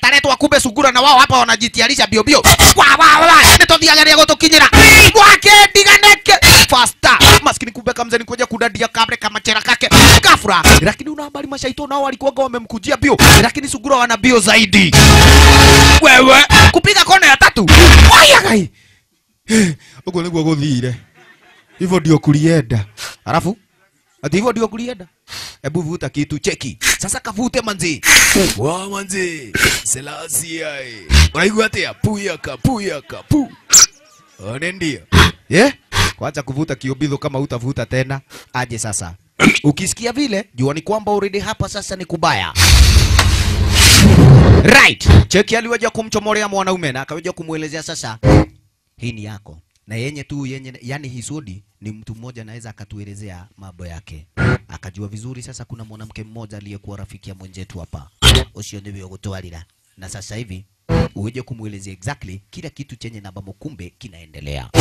ataletwa kumbe sugura na wao hapa wanajitayarisha bio bio wa wa wa nitothiagaria gutukinyira gwake ndiganeke faster maskini kumbe kamzeni kuja kudadia kabre kama chera kake kafura lakini una habari mashaito nao walikuwa wamemkujia bio lakini sugura wana bio zaidi wewe kupiga kona ya tatu waya gai uguo niguo guthire hivyo ndio kulienda alafu ati hivyo ndio kulienda hebu vuta kitu cheki sasa kavute manzi wa manzi selasia unaigua atia puyaka puyaka pu one ndio yeah? kwanza kuvuta kiobidho kama utavuta tena aje sasa ukisikia vile jua ni kwamba already hapa sasa ni kubaya right cheki aliweja kumchomolea mwanaume na akaweja kumwelezea sasa hii ni yako na yenye tu yenye yani hisodi ni mtu mmoja anaweza akatuelezea mambo yake akajua vizuri sasa kuna mwanamke mmoja aliyekuwa rafiki ya mwenzetu hapa ucio ndivyo gutwarira na sasa hivi uweje kumwelezea exactly kila kitu chenye namba kumbe kinaendelea